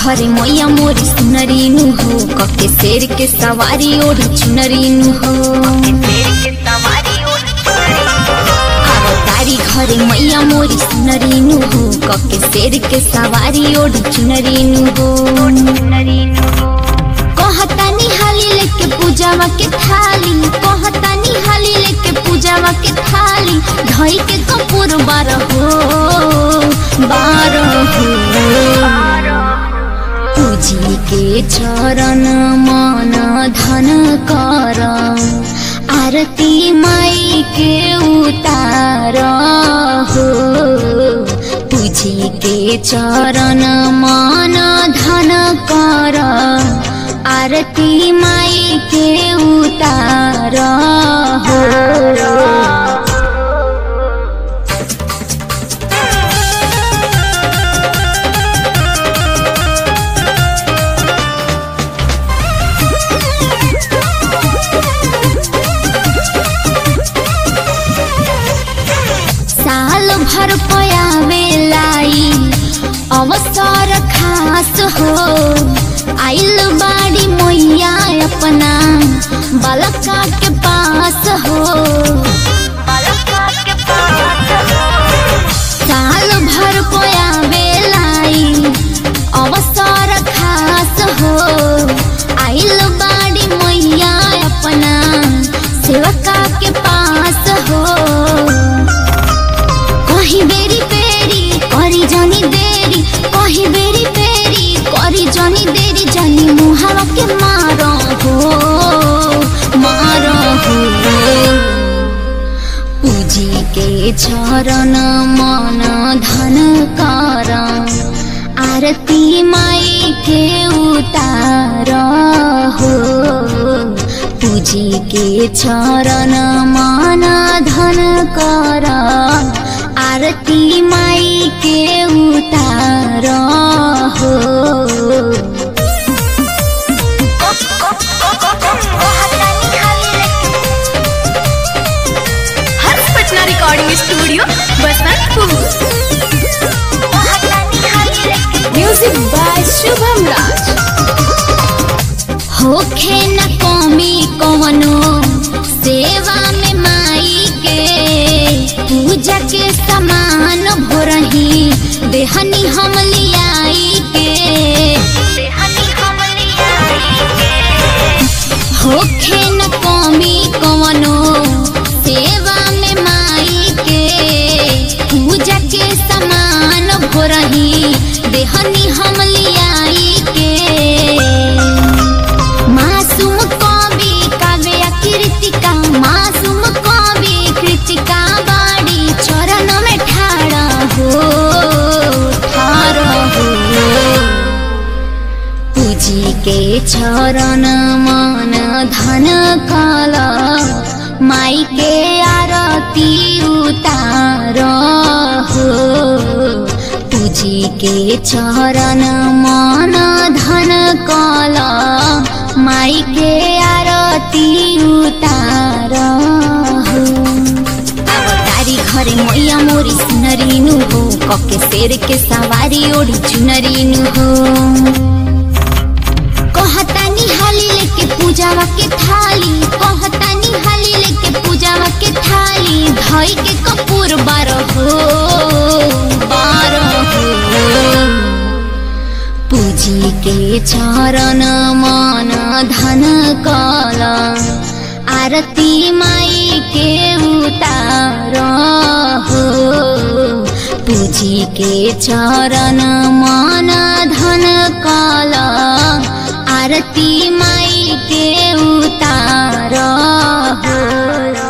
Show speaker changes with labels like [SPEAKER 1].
[SPEAKER 1] घरे मैया मोरी सुनरीनु हो कके शेर के सवारी ओढ़ी चुनरीनु हो आरो तारी घरे मैया मोरी सुनरीनु हो कके शेर के सवारी ओढ़ी चुनरीनु हो कहतानी हाली लेके पूजावा के थाली कहतानी हाली लेके पूजावा के थाली धई के कपूर बार हो बार हो पूजी के चरण मन धन कर आरती माई के उतार हो पूजी के चरण मन धन कर आरती माई के उतार हो साल भर पयावे लाई अवसर खास हो आइल बाड़ी मैया अपना बालका के पास हो साल भर पयावे लाई अवसर खास हो आइल बाड़ी मैया अपना सेवका के पास हो कहीं बेरी पेरी करी जनी देरी कहीं बेरी पेरी करी जनी देरी जनी मुहावा के मारो हो मारो हो पूजी के चरण मन धन कर आरती माई के उतार हो पूजी के चरण मन धन कर आरती माई के उतार हो
[SPEAKER 2] Harsh Patna recording studio Basantpur music by Shubham Raj
[SPEAKER 1] होखे न कमी कवनो सेवा में माई के पूजा के समान भोरही देहनी हम लियाई के होखे न कमी कवनो सेवा में माई के पूजा के समान भोरही देहनी हम लियाई के मासूम कवि काव्य कृतिका मासूम कवि कृतिका बाड़ी चरण में ठाड़ा हो ठाड़ हो पूजी के चरण मन धन काल माई के आरती उतार हो पूजी के चरण मन धन काल माई के आरती उतार हो तारी घरे मैया मोरी सुनरीनु हो कके शेर के सवारी ओढ़ी चुनरीनु हो कहतानी हाली लेके पूजावा के थाली कहतानी हाली लेके पूजावा के थाली धई के कपूर बार हो बार हो पूजी के चरण मन धन कल आरती माई के उतार हो पूजी के चरण मन धन कल आरती माई के उतार हो